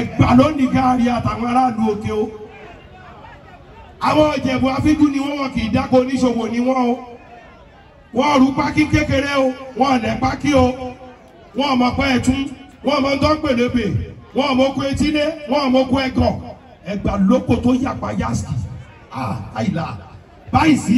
ẹgbà lónìí gáàrí àtàwọn aráàlú òkè o àwọn ìjẹ̀bù afíjú ni wọ́n wọn kì í dáko oníṣòwò ni wọ́n o wọ́n rú pákí kékeré o wọ́n lẹ̀ pákí o wọ́n mọ̀ pé ẹ̀tún wọ́n mọ̀ tó ń pèlébè wọ́n mọ̀ kó etílé wọ́n mọ̀ kó ẹ̀gọ̀ ẹgbà lóko tó yàpá yásì àìlà báyìí sí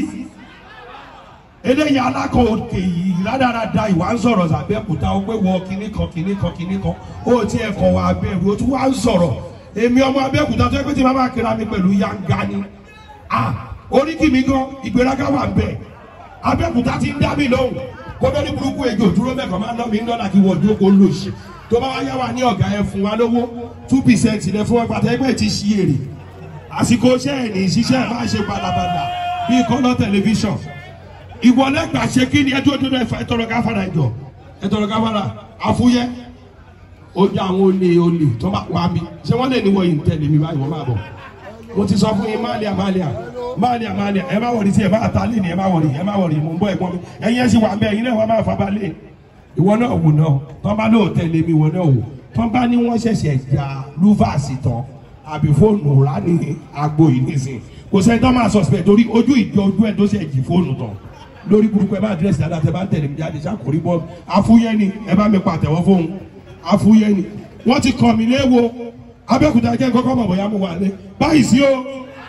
eléyìí alákọ̀ òkè yìí rádaràda ìwà ń sọ̀rọ̀ sàbẹ̀kúta ó pé wọ kinní kan kinní kan kinní kan ó ti ẹ̀kọ́ wa abẹ́rù ó tún wá ń sọ̀rọ̀ èmi ọmọ abẹ́kúta tó yẹ pé tí màmá kíra mi pẹ̀lú yanga ni oríkì mi gan ìgbéraga wà ń bẹ̀ abẹ́kúta ti ń dá mi lóhùn kódó ní burúkú ejò dúró mẹ́kàn máa ń lọ́ mi ń dọ́là kí wọ́n dúró kó lò sí tó bá wá yá wa ní ọ̀gá ẹ fún wa lówó two percent lẹ fún wa pàtó ẹgbẹ́ ti ṣí èrè àsìkò iṣẹ́ ẹ̀ ní ìṣiṣẹ́ ẹ̀ máa ṣe balabala bíi kọ́lọ́ tẹlifíṣàn ìwọlẹ́gbà ṣe kí ni ẹ tó dúró ẹ̀fọ́ ẹ̀tọ́rọ̀ gáfárà ẹ̀jọ̀ ẹ̀tọ́rọ̀ gáfárà àfúyẹ́ ó jẹ́ àwọn olè olè tó bá wà mí ṣé wọ́n lè ní wọ̀nyí tẹ̀lé mi báyìí wọ́n máa bọ̀ mo ti sọ fún yín máàlíà máàlíà máàlíà máàlíà ẹ má wọ̀rí sí ẹ má ta lé ní ẹ má wọ̀rí ẹ má wọ̀rí mo ń bọ̀ ẹ̀gbọ́n mi ẹ̀yin ẹ̀ sì wà bẹ́ẹ̀ ẹ̀yin náà wọ́n máa fa balẹ̀ ìwọ náà wò náà tó bá lóò tẹ̀lé mi ìwọ náà wò tó bá ní wọ́n ṣẹ̀ṣẹ̀ ja lúfàsì tán àbí fóònù rà ní agbo yìí nísìn kò sẹ́ni tó máa suspect torí ojú ìjọ ojú ẹ̀ tó ṣe jì fóònù tán lórí burúkú ẹ bá àdírẹ́sì dáadáa tẹ bá ń tẹ̀lé mi jáde ṣàkórí bọ́ afúyẹ́ ni ẹ bá mi pàtẹ́wọ́ fóun afúyẹ́ ni wọ́n ti kàn mí léwo abẹ́òkúta jẹ́ kọ́kọ́ mọ̀ bóyá mo wà lé báyìí sí o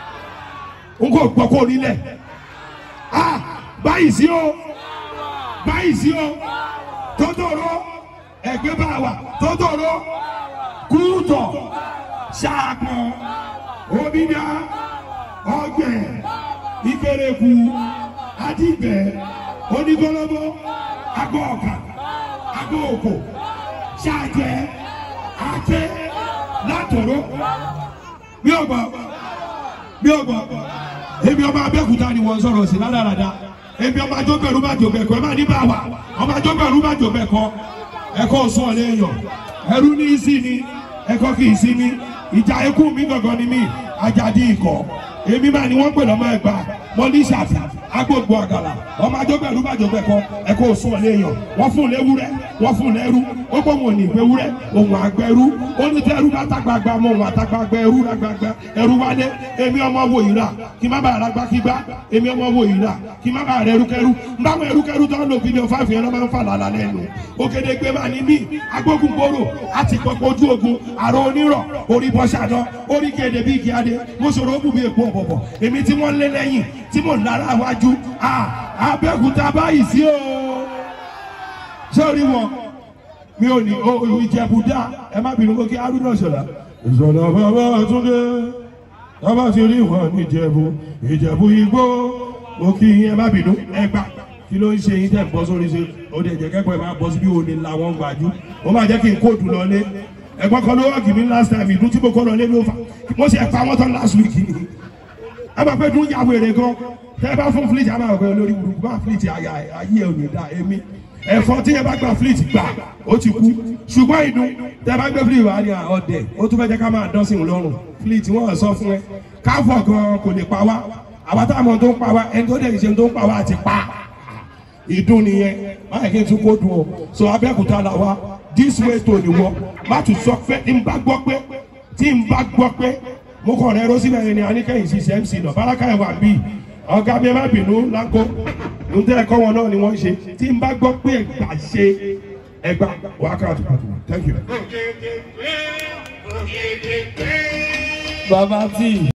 n kò gbọ́ kó nílẹ̀ ah báyìí sí o báyìí sí o tótóró ẹgbẹ́ bá wà tótóró kúrútọ̀ ṣàpọ̀n omidá ọgbẹ̀ ìkérekù adìgbẹ onígbọlọbọ agbọ ọkà agbọ òkò ṣáàjẹ àjẹ látọrọ bí ọgbà bí ọgbà èmi ọmọ abẹ́òkúta ni wọ́n sọ̀rọ̀ sí ládàradà èmi ọmọ àjọbẹ̀rù bá jò bẹ̀kọ ẹ má ní bá wà ọmọ àjọbẹ̀rù bá jò bẹ̀kọ ẹ̀kọ́ sún ọ̀lẹ́ èèyàn ẹ̀rú ní í sí ni ẹ̀kọ́ kì í sí ni ìjà ikú mi gangan ni mí ajadi ikọ̀ èmi máa ni wọ́n pè lọ́mọ ẹgbàá mọ́lísàfì agbóògbò àgàlà ọmọ àjọgbẹ̀rú bàjọgbẹ̀kọ ẹ̀kọ́ òsùn ọ̀lẹ́yàn wọ́n fún léwúrẹ́ wọ́n fún lẹ́rú ó pọ̀ wọn ò ní ìgbéwúrẹ́ òun àgbẹ̀rú ó ní tẹ́rú bá tágbàgbà mọ́ òun àtàgbàgbà ẹrú lágbàgbà ẹrú wálé èmi ọmọ wo ìrà kí má bàa ragbá kí gbá èmi ọmọ wo ìrà kí má bàa rẹ ẹrúkẹrú báwọn ẹrúkẹrú tó ń lo fídíò fáìfì yẹn ló máa ń fà lálá lẹ́nu òkèdè gbé máa ní mí agbógun gbòòrò àti pọpọ ojú ogun àrò onírọ̀ orí bọ́sàdán orí kéde bíi kíadé mo sọ̀rọ̀ ó bù mí èpo ọ̀bọ̀bọ̀ èmi tí wọ́n lé lẹ́yìn tí mò ń lára wájú abẹ́òkúta báyìí sí o sórí wọn mi ò ní ìjẹ̀bù dá ẹ má bínú kókè arúgbó ṣọlá. ìṣọ̀lá bàbá túndé bàbá ti rí wọn ní ìjẹ̀bù ìjẹ̀bù igbó mo kí yín ẹ má bínú ẹ gbà kí ló ń ṣe yín tẹ̀ bọ́ sórí ṣe ó dẹ̀ jẹ́ kẹ́kọ̀ọ́ ẹ máa bọ́ sí bí òní làwọn gbàjú ó máa jẹ́ kí n kóòdù lọlé ẹ̀gbọ́n kan ló wọ́ọ̀kì mi last time ìdún tí mo kọ́ lọlé ló fà mo ṣe pa wọ́n tán last week ni ẹ máa pẹ́ dún yàwó èrè gan tẹ́ bá fún fleet àmà ọ̀gbẹ́ olórí burúkú bá fleet àyà ayé ẹ̀ ò ní dá èmi ẹ̀fọ́ tí ẹ bá gba fleet gbà ó ti kú ṣùgbọ́n ìdún tẹ́ bá gbé fleet wà ní ọ̀dẹ̀ ó tún fẹ́ jẹ́ ká máa dán sí òun lọ́rùn fleet wọ́n sọ fún ẹ káfọ̀ gan kò lè pa wá àwa táwọn tó ń pa wá ẹni tó dẹ̀ ṣe tó ń pa wá àti pa ìdún nìyẹn báyìí kí n tún kó dùn ọ so abẹ́òkúta là wá this way tó ní wọ má tún sọ pé tí n bá gbọ́ pé tí n bá gbọ́ pé mo kọ̀ rẹ́ rosina yẹn ni anikẹ́yìn sí mc náà baraka ẹ̀ wà bí ọ̀gá mi ẹ má bínú láńkó ǹjẹ́ ẹ̀kọ́ wọn náà ni wọ́n ṣe tí n bá gbọ́ pé ẹ̀gbà ṣe ẹ̀gbà wákàtí pàtó thank you. bàbá tí.